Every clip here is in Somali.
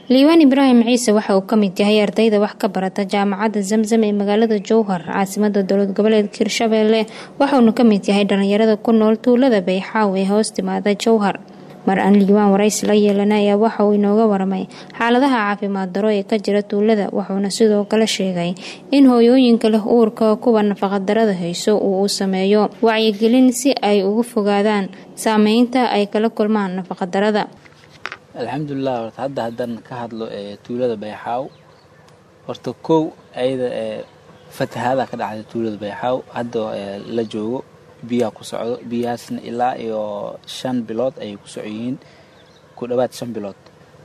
liibaan ibraahim ciise waxa uu ka mid yahay ardayda wax ka barata jaamacadda zamzam ee magaalada jowhar caasimada dowlad goboleedka hirshabeelle waxauna ka mid yahay dhalinyarada ku nool tuulada bayxaaw ee hoos timaada jowhar mar aan liibaan waraysi la yeelana ayaa waxa uu inooga waramay xaaladaha caafimaad daro ee ka jira tuulada wuxuuna sidoo kale sheegay in hooyooyinka leh uurka kuwa nafaqadarada hayso uu u sameeyo wacyigelin si ay uga fogaadaan saameynta ay kala kulmaan nafaqadarada alxamdulilah horta hadda haddaan ka hadlo tuulada bayxaaw horta kow ayada ee fatahaada ka dhacday tuulada bayxaaw hadda la joogo biyaha ku socdo biyahaasna ilaa iyo shan bilood ayay ku socoyihiin ku dhowaad shan bilood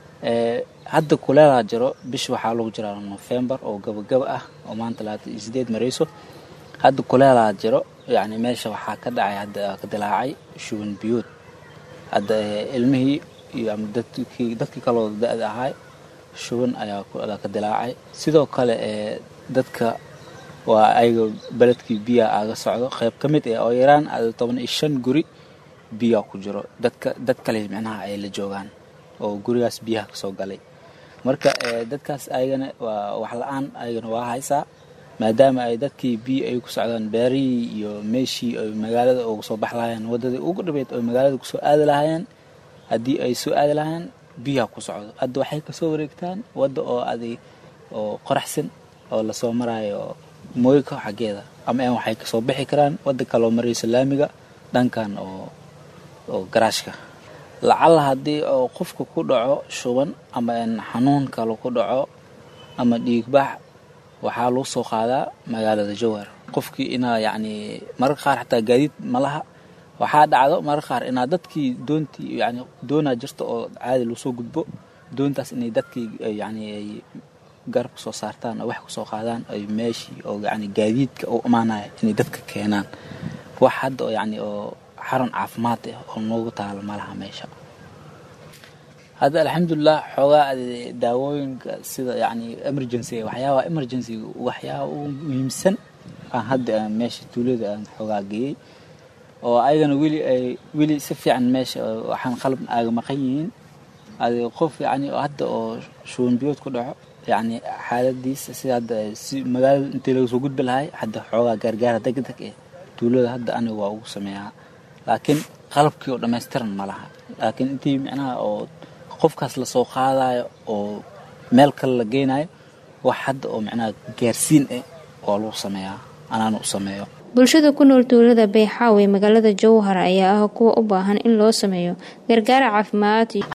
hadda kuleelaa jiro bish waxaa lagu jiraa nofembar oo gabagaba ah oo maanta labaatan iyo sideed marayso hadda kuleelaa jiro yacni meesha waxaa ka dhacay hadda ka dilaacay shuban biyood hadda ilmihii iyo ama dadkii dadkii kaloo da-da ahay shuban ayaa ka dilaacay sidoo kale ee dadka waa ayaga beledkii biyaa aaga socdo qayb ka mid eh oo yaraan toban iyo shan guri biyaa ku jiro dadka dad kale micnaha ay la joogaan oo gurigaas biyaha kasoo galay marka dadkaas ayagana waa wax la-aan ayagana waa haysaa maadaama ay dadkii biyo ay ku socdaan beerihii iyo meeshii ay magaalada uga soo bax lahaayeen waddadii ugu dhabeyd oo magaalada kusoo aadi lahaayeen haddii ay soo aadi lahaayeen biyaha ku socdo hadda waxay kasoo wareegtaan wadda oo adig oo qoraxsan oo lasoo maraayo mooyka xaggeeda ama n waxay kasoo bixi karaan wadda kaloo marayso laamiga dhankan oo oo garaashka lacalla haddii oo qofka ku dhaco shuban ama n xanuun kale ku dhaco ama dhiigbax waxaa lagu soo qaadaa magaalada jowhar qofkii inaa yacni mararka qaar xataa gaadiid ma laha waxaa dhacdo mararka qaar inaa dadkii doontii yani doonaa jirta oo caadi lagu soo gudbo doontaas inay dadkii yani ay garab ka soo saartaan oo wax kusoo qaadaan ay meeshii oo yani gaadiidka u imaanaya inay dadka keenaan wax hadda oo yani oo xarun caafimaad ah oo noogu taalo malaha meesha hadda alxamdulilah xoogaa daawooyinka sida yani emergency waxyaabaha emergency waxyaaba ugu muhiimsan aan hadda meesha tuulada aan xoogaa geeyey oo ayagana weli ay weli si fiican meesha waxaan qalab aaga maqan yihiin adi qof yani hadda oo shuban biyood ku dhaco yacni xaaladiisa sida hadda si magaalada intii laga soo gudbi lahay hadda xoogaa gaargaara deg deg eh tuulada hadda aniga waa ugu sameeyaa laakiin qalabkii oo dhammaystiran ma laha laakiin intii micnaha oo qofkaas lasoo qaadayo oo meel kale la geynayo wax hadda oo micnaha gaarsiin eh waa lagu sameeyaa anaana u sameeyo bulshada ku nool tuulada bayxaaw ee magaalada jowhar ayaa ah kuwa u baahan in loo sameeyo gargaara caafimaad